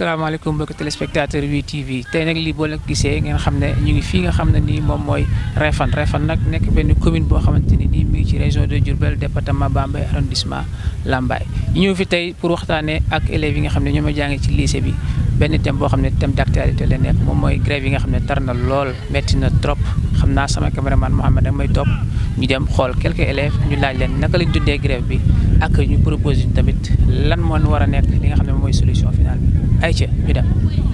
salaamaaleykum mbokki téléspectateur wi TV tey nag lii boo leen gisee ngeen xam ne ñu ngi fii nga xam ne nii moom mooy Réfane Réfane nag nekk benn commune boo xamante ni nii mi ngi ci région de Diourbel département Bambey arrondissement Lambaye ñu ñëw fi tey pour waxtaanee ak élèves yi nga xam ne ñoom a jàngee ci lycée bi benn thème boo xam ne thème d'actualité la nekk moom mooy grève yi nga xam ne tar na lool metti na trop xam naa sama caméraman Mohamed ak may topp ñu dem xool quelques élèves ñu laaj leen naka lañ dundee grève bi ak ñu propose tamit lan moo war a nekk li nga xam ne mooy solution finale bi ayca ñu dem.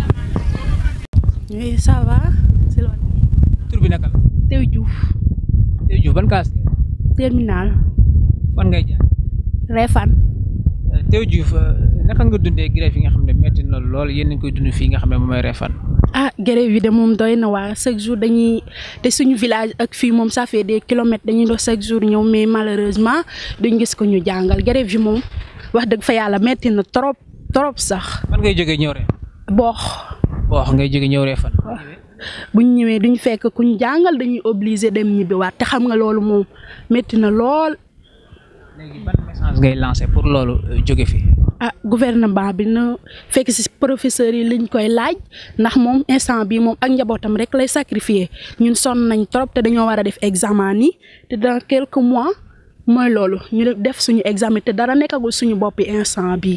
oui ça va. si loolu. tur bi naka la. Tew Diouf. Tew Diouf ban classe. terminal. fan ngay jaar. Réfane. Tew Diouf naka nga dundee grève yi nga xam ne metti na lool yéen a ngi koy dund fii nga xam ne moom mooy Réfane. ah grève yi de moom doy na waa chaque jour dañuy te suñu village ak fii moom ça fait des kilomètres dañuy dox chaque jour ñëw mais malheureusement duñ gis ko ñu jàngal grève yi moom wax dëgg fa yàlla metti na trop trop sax. fan ngay jógee ñëw Réfane. boox. boox ngay jógee ñëw Réfane. bu ñu ñëwee duñ fekk ku ñu jàngal dañuy obligé dem ñibbiwaat te xam nga loolu moom metti na lool. léegi ban message ngay lancé pour loolu jóge fi. ah gouvernement bi na fekk ci professeurs yi liñ koy laaj ndax moom instant bi moom ak njabootam rek lay sacrifier ñun sonn nañ trop te dañoo war a def examen yi te dans quelques mois mooy loolu ñu def suñu examen te dara nekkagul suñu boppi instant bi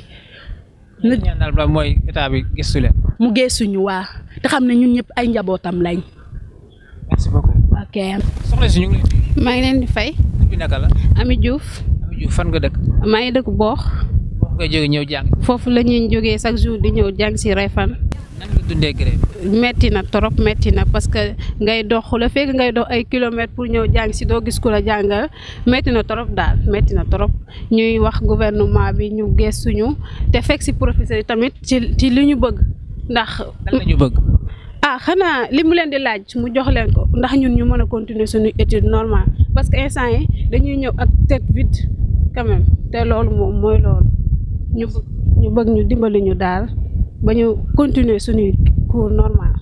li ñaanal ba mooy état bi gëstu leen. mu gëstuñu waa te xam ne ñun ñëpp ay njabootam lañ. merci beaucoup. ok. soxna si ñu ngi lay. maa ngi leen di fay. tur bi naka la. Ami Diouf. Ami Diouf fan nga dëkk. maa ngi dëkk Boox. boox ngay jógee ñëw jàng. foofu la ñuy jógee chaque jour di ñëw jàng si Réfane. nan nga dundee grève. metti na trop metti na parce que ngay dox la fekk ngay dox ay kilomètres pour ñëw jàng si doo gis ku la jàngal metti na trop daal metti na trop ñuy wax gouvernement bi ñu gëstuñu te fekk si professeur yi tamit ci ci li ñu bëgg ndax. lan la ñu bëgg. ah xanaa li mu leen di laaj mu jox leen ko ndax ñun ñu mën a continuer suñu étude normale parce que instant yi dañuy ñëw ak tête vide quand même te loolu moom mooy loolu ñu ñu bëgg ñu dimbali ñu daal ba ñu continuer suñuy cours normal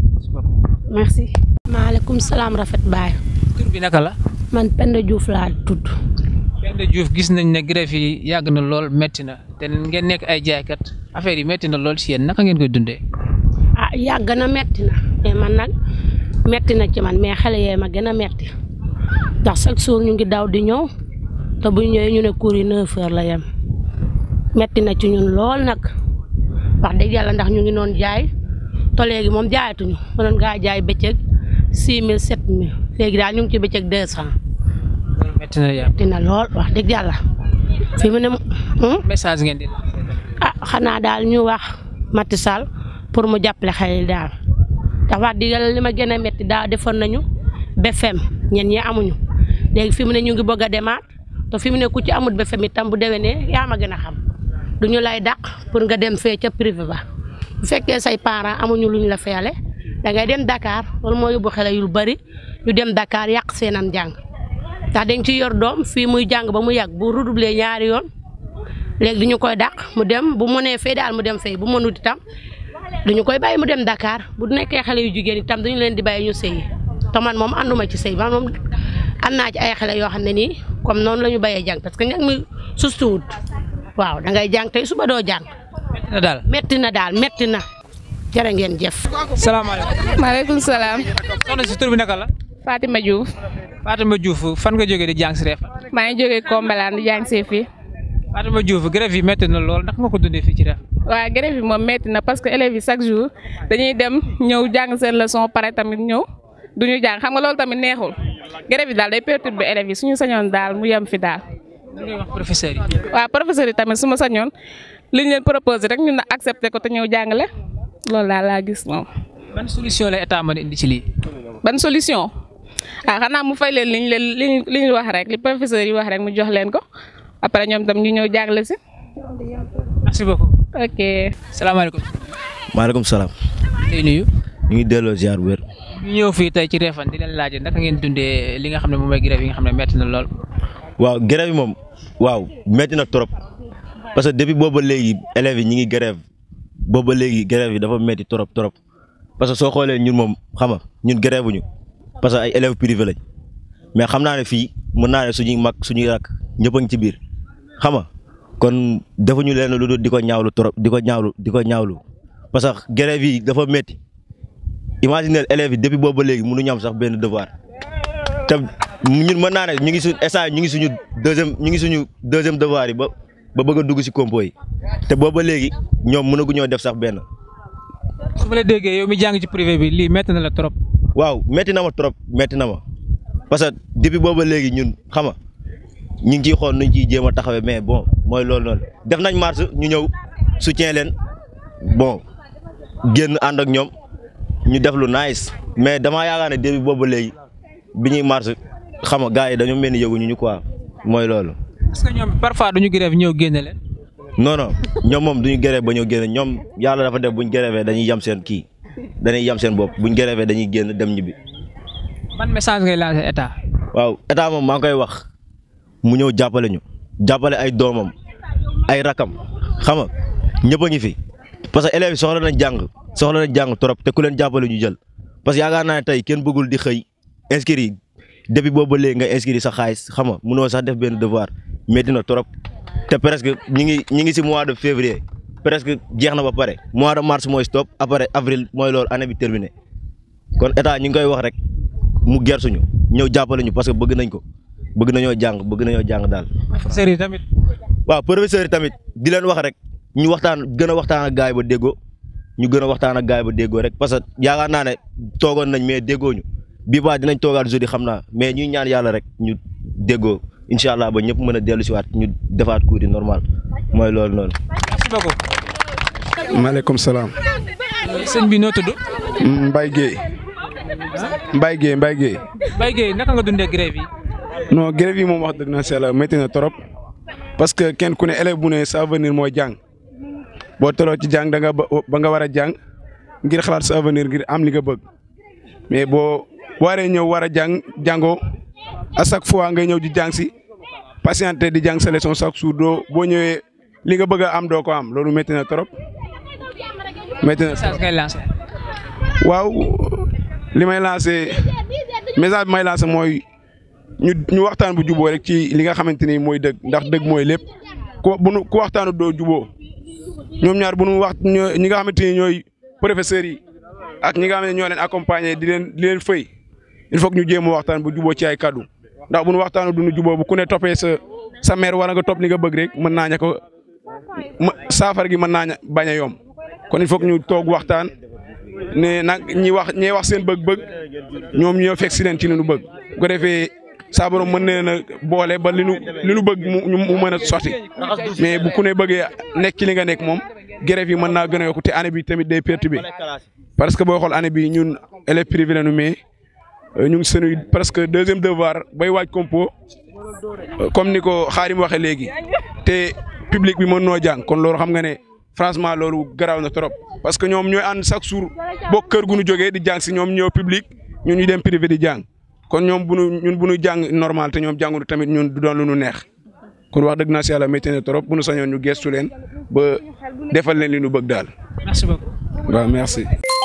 merci. maaleykum salaam rafet baay. tur bi naka la. man Penda Diouf laa tudd. Penda Diouf gis nañ ne grève yi yàgg na lool metti na te ngeen nekk ay jaaykat affaire yi metti na lool si yéen naka ngeen koy dundee. ah yàgg na metti na mais man nag metti na ci man mais xale yee ma gën a metti ndax chaque jour ñu ngi daw di ñëw te bu ñëwee ñu ne cours yi neuf heures la yem metti na ci ñun lool nag wax dëgg yàlla ndax ñu ngi noon jaay te léegi moom jaayatuñu mënoon ngaa jaay bëccëg six mille sept mille léegi daal ñu ngi ci bëccëg deux cent loolu metti na yàlla. metti na lool wax dëgg yàlla fi mu ne message ngeen di. ah xanaa daal ñu wax Macky Sall pour mu jàppale xale yi daal ndax wax dëgg yàlla li ma gën a métti daaw defoon nañu BFEM ñen ñi amuñu léegi fi mu ne ñu ngi bëgg a demaat te fi mu ne ku ci amut BFEM itam bu déwénee yaa ma gën a xam du ñu lay dàq pour nga dem fee ca privé ba bu fekkee say parents amuñu lu ñu la feele da ngay dem Dakar loolu moo yóbbu xale yu bari ñu dem Dakar yàq seenam jàng ndax dañ ci yor doom fii muy jàng ba mu yàgg bu redoubler ñaari yoon léegi du ñu koy dàq mu dem bu mënee fee daal mu dem fee bu mënut itam dañu koy bàyyi mu dem Dakar bu nekkee xale yu jigéen itam dañu leen di bàyyi ñu sëyi te man moom ànduma ci sëy man moom ànd naa ci ay xale yoo xam ne nii comme noonu la ñu bàyyee jàng parce que ñag mi sustuwut waaw da ngay jàng tey suba doo jàng. metti na daal. metti na daal metti na jërë ngeen jëf. salaamaaleykum. maaleykum salaam. soxna si tur bi naka la. Fatima Diouf. Fatima Diouf fan nga jógee di jàng si Réfane. maa ngi jógee Kombalaan di jàng see fii. Fatima Diouf grève yi metti na lool ndax nga ko dundee fii ci Réfane. waaw grève yi moom metti na parce que élèves yi chaque jour dañuy dem ñëw jàng seen leçon pare tamit ñëw duñu jàng xam nga loolu tamit neexul grève yi daal day perturber élèves yi suñu sañoon daal mu yem fi daal. lan ngay wax professeur yi. waaw professeur yi tamit su ma sañoon liñ leen proposé rek ñun na accepté ko te ñëw jàngale loolu daal laa gis moom. ban solution la état mën a indi ci lii. ban solution ah xanaa mu fay leen liñ leen liñ li ñu wax rek li professeur yi wax rek mu jox leen ko après ñoom tam ñu ñëw jàngale si. merci beaucoup. ok. salaamaaleykum. maaleykum salaam. lay nuyu. ñu ngi delloo ziar bu wér. ñu ñëw fii tey ci Réfane di leen laaj naka ngeen dundee li nga xam ne moom mooy grève yi nga xam ne metti na lool. waaw grève yi moom waaw metti na trop parce que depuis booba léegi élèves yi ñi ngi grève booba léegi grève yi dafa metti trop trop parce que soo xoolee ñun moom xam nga ñun grève ñu parce que ay élèves privés lañ mais xam naa ne fii mën naa ne suñuy mag suñuy rakk ñëpp a ngi ci biir xam nga kon defuñu leen lu dul di ko ñaawlu trop di ko ñaawlu di ko ñaawlu parce que grève yi dafa métti imaginer élèves yi depuis boobu ba léegi mënuñu am sax benn devoir te ñun mën naa ne ñu ngi suñ instant ñu ngi suñu deuxième ñu ngi suñu deuxième devoir yi ba ba bëgg a dugg si compo yi te boobu ba léegi ñoom mënaguñoo def sax benn. su ma la déggee yow mi jàng ci privé bi lii métti na la trop. waaw métti na ma trop métti na ma parce que depuis boobu ba léegi ñun xam nga ñu ngi ciy xool nuñ ciy jéem a taxawee mais bon mooy loolu noonu def nañ marche ñu ñëw soutien leen bon génn ànd ak ñoom ñu def lu nice mais damaa yaakaar ne depuis boobu ba léegi bi ñuy marche xam nga gars yi dañoo mel ni yëguñu ñu quoi mooy loolu. est-ce que ñoom parfois duñu grève ñëw génne leen. non non ñoom moom duñu grève ba ñëw génne ñoom yàlla dafa def buñ grève dañuy yam seen kii dañuy yam seen bopp buñ grève dañuy génn dem ñibbi. ban message ngay lancer état. waaw état moom maa ngi koy wax mu ñëw jàppale ñu jàppale ay doomam ay rakam xam nga ñëpp a ngi fi parce que élèves yi soxla nañ jàng soxla nañ jàng trop te ku leen jàppale ñu jël parce que yaakaar naa ne tey kenn bëggul di xëy inscrire yi depuis boobu ba léegi nga inscrire sa xaalis xam nga munoo sax def benn devoir métti na trop te presque ñi ngi ñi ngi si mois de février presque jeex na ba pare mois de mars mooy stop après avril mooy loolu année bi terminé kon état ñu ngi koy wax rek mu gersuñu ñëw jàppale ñu parce que bëgg nañ ko bëgg nañoo jàng bëgg nañoo jàng daal. professeurs yi tamit. waaw professeurs yi tamit di leen wax rek ñu waxtaan gën a waxtaan ak gaay ba déggoo ñu gën a waxtaan ak gaay ba déggoo rek parce que yaakaar naa ne toogoon nañ mais déggoo ñu bii baa dinañ toogaat jeudi xam naa mais ñuy ñaan yàlla rek ñu déggoo incha allah ba ñëpp mën a dellu si waat ñu defaat cours yi normal mooy loolu noonu. merci beaucoup. maaleykum salaam. sëñ bi noo tudd. Mbaye Guèye. Mbaye Guèye Mbaye Guèye. Mbaye Guèye naka nga dundee grève yi. non grève yi moom wax dëgg na seela métti na trop parce que kenn ku ne élève bu ne sa avenir mooy jàng boo toloo ci jàng da nga ba ba nga war a jàng ngir xalaat sa avenir ngir am li nga bëgg mais boo waree ñëw war a jàng jàngoo à chaque fois ngay ñëw di jàng si patienté di jàng sa leçon chaque jour doo boo ñëwee li nga bëgg a am doo ko am loolu métti na trop métti na message ngay lancer. waaw li may lancé message bi may lancé mooy ñu ñu waxtaan bu juboo rek ci li nga xamante ni mooy dëgg ndax dëgg mooy lépp ku bu nu ku waxtaanu doo juboo ñoom ñaar bu nu wax ñi nga xamante ni ñooy professeurs yi ak ñi nga xam ne ñoo leen accompagner di leen di leen fëy il faut que ñu jéem a waxtaan bu juboo ci ay kaddu ndax bu nu waxtaanu du nu juboo bu ku ne toppee sa sa mère wala nga topp li nga bëgg rek mën naa ña ko ma saafara gi mën naa ña bañ a yomb kon il faut que ñu toog waxtaan. ne nag ñi wax ñi wax seen bëgg-bëgg ñoom ñoo fekk si leen ci li nu bëgg bu ko defee saa borom mën na leen a boole ba li nu li nu bëgg mu mu mën a sotti mais bu ku ne bëggee nekk ci li nga nekk moom grève yi mën naa gën a yokku te année bi tamit day perturbé parce que boo xool année bi ñun élèves privés lañu mais ñu ngi seen presque deuxième devoir bay waaj compo comme ni ko Xaarim waxee léegi te public bi mën noo jàng kon loolu xam nga ne franchement loolu garaaw na trop parce que ñoom ñooy ànd chaque jour bokk kër gu ñu jógee di jàng si ñoom ñoo public ñun ñu dem privé di jàng kon ñoom bu nu ñun bu ñu jàng normal te ñoom jàngunu tamit ñun du doon lu nu neex kon wax dëgg naa si yàlla métti na trop bu nu sañoon ñu gestu leen ba defal leen li nu bëgg daal. merci beaucoup. waaw merci.